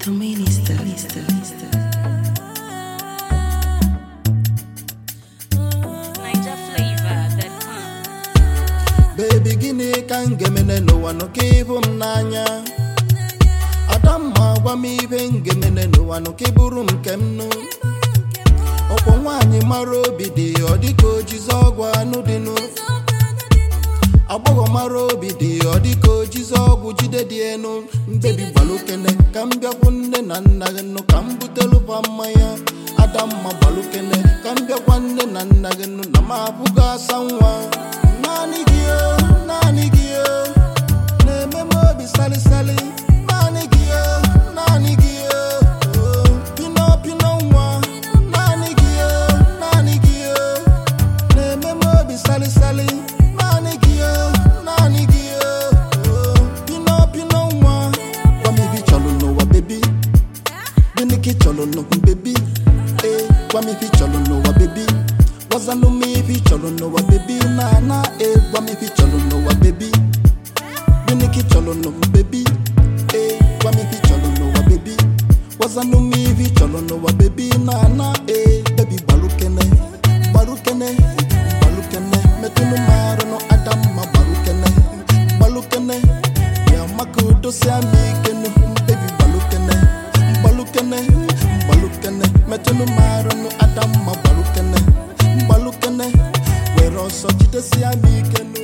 The minister, minister, minister. NigerFlavor.com. bebi gịnị ka m ga-emene n'ụwa nụ ka ịbụ m n'anya adamma gwa m ibe m ga-emene n'ụwa nụ ka ịbụrụ m nke m nụ ọkwọ nwaanyị mara obi dị ọ dịka ojizi ọgwụ anụ dịnụ agbọghọ mara obi dị ọ dịka ojizi ọgwụ jide dị enu mbebi gbalukene ka m bịakwu nne na nna gị nụ ka m butelụba mmanya adamma gbalukene ka m bịakwa nne na nna gị nụ na m abụghị asa nwa naanị gị o naanị gị o na-eme m obi salịsalị naanị gị o naanị gị o o, pino pino nwa naanị gị o naanị gị o na-eme m obi salịsalị naanị gị o naanị gị o o, pino pino nwa gwa m ibe ị chọrọ n'ụwa bebi gịnị ka ị chọrọ n'ụwa bebi ee gwa m ife ị chọrọ n'ụwa bebi gwazanụ m ife ị chọrọ n'ụwa bebi na na ee gwa m ife ị chọrọ n'ụwa bebi gịnị ka ị chọrọ n'ụwa bebi ee gwa m ife ị chọrọ n'ụwa bebi gwazanụ m ife ị chọrọ n'ụwa bebi na na ee bebi gbalukene gbalukene gbalukene metụnụ m arụ nụ adamma gbalukene gbalukene ya maka udosia m ike nụ bebi gbalukene gbalukene gbalukene metụnụ m arụ nụ adamma gbalukene gbalukene were ọsọ jidesia m ike nụ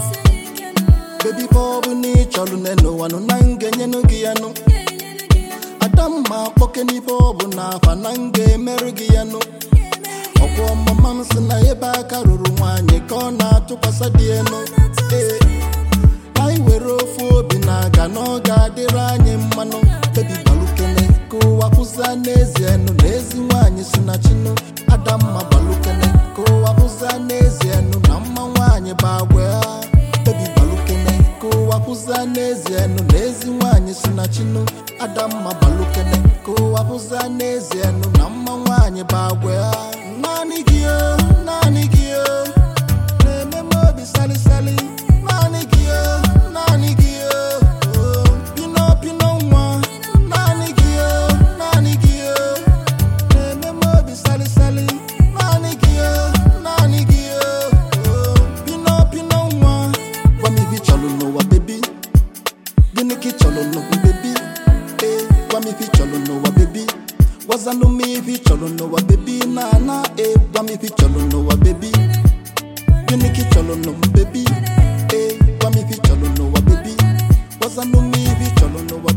bebi bọbụ na ị chọrọ nne n'ụwa nụ na m ga-enyenụ gị ya nụ adamma kpọke n'ife ọ bụ na afa na m ga-emerụ gị ya nụ ọkwọ mama m sị na ebe aka ruru nwaanyị ka ọ na-atụkwasị dị elu ee anyị were ofu obi na-aga na ọ ga-adịrị anyị mmanụ bebi gbalukene ka ụwa kwụzia n'ezie nụ na ezi nwaanyị si na chinụ adamma gbalukene ka ụwa kwụzia n'ezie nụ na mma nwaanyị bụ agwa ya bebi gbalukene ka ụwa kwụzia n'ezie nụ na ezi nwaanyị si na chinụ adamma gbalukene ka ụwa kwụzia n'ezie nụ na mma nwaanyị bụ agwa ya naanị gị o naanị gị o na-eme m obi salịsalị naanị gị o naanị gị o o, pino pino nwa naanị gị o naanị gị o na-eme m obi salịsalị naanị gị o naanị gị o o, pino pino nwa gwa m ife ị chọrọ n'ụwa bebi gịnị ka ị chọrọ n'ụwa bebi ee gwa m ife ị chọrọ n'ụwa bebi gwazanụ m ife ị chọrọ n'ụwa bebi na na ee gwa m ife ị chọrọ n'ụwa bebi gịnị ka ị chọrọ n'ụwa bebi ee gwa m ife ị chọrọ n'ụwa bebi gwazanụ m ife ị chọrọ n'ụwa